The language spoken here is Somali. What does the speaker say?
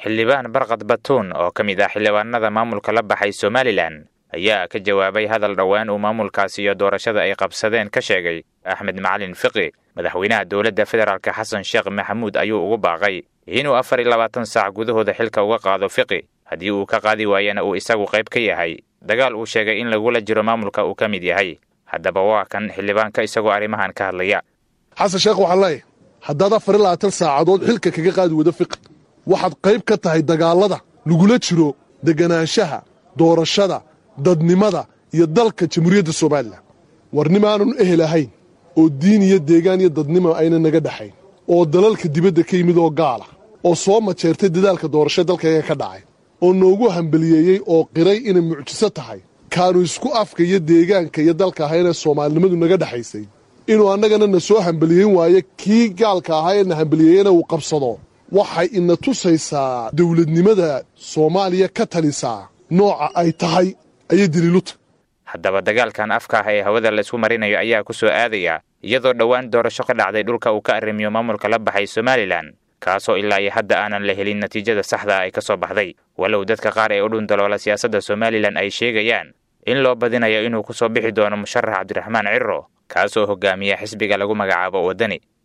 xildhibaan barkad batuun oo ka mid ah xildhibaanada maamulka la baxay somalilan ayaa ka jawaabay hadal dhowaan uu maamulkaasi iyo doorashada ay qabsadeen ka sheegay axmed macalin fiqi madaxweynaha dowladda federaalk xasan sheekh maxamuud ayuu ugu baaqay inuu afar iyo labaatan saac gudahooda xilka uga qaado fiqi haddii uu ka qaadi waayana uu isagu qayb ka yahay dagaal uu sheegay in lagula jiro maamulka uu ka mid yahay haddaba waa kan xildhibaanka isagoo arrimahan ka hadlaya xasan sheekh waxaan leeyahay haddaad afar iyo labaatan saacadood xilka kaga qaadi wado fiqi waxaad qayb ka tahay dagaallada lagula jiro deganaanshaha doorashada dadnimada iyo dalka jamhuuriyadda somalilan warnimaanun ehel ahayn oo diin iyo deegaan iyo dadnimo ayna naga dhexayn oo dalalka dibadda ka yimid oo gaala oo soo majeertay dadaalka doorasho dalkayga ka dhacay oo noogu hambaliyeeyey oo qiray inay mucjiso tahay kaanu isku afka iyo deegaanka iyo dalka ahaynee soomaalinimadu naga dhexaysay inuu annagana na soo hambaliyeyn waayo kii gaalka ahaa ee na hambaliyeeyena uu qabsado waxay ina tusaysaa dawladnimada soomaaliya ka talisaa nooca ay tahay ayay daliiluta haddaba dagaalkan afka ah ee hawada laysku marinayo ayaa ku soo aadaya iyadoo dhowaan doorasho ka dhacday dhulka uu ka arrimiyo maamulka la baxay somalilan kaasoo ilaa iyo hadda aanan la helin natiijada saxda ay ka soo baxday walow dadka qaar ee u dhundaloola siyaasadda somalilan ay sheegayaan in loo badinayo inuu ku soo bixi doono musharax cabdiraxmaan ciro kaasoo hogaamiya xisbiga lagu magacaabo waddani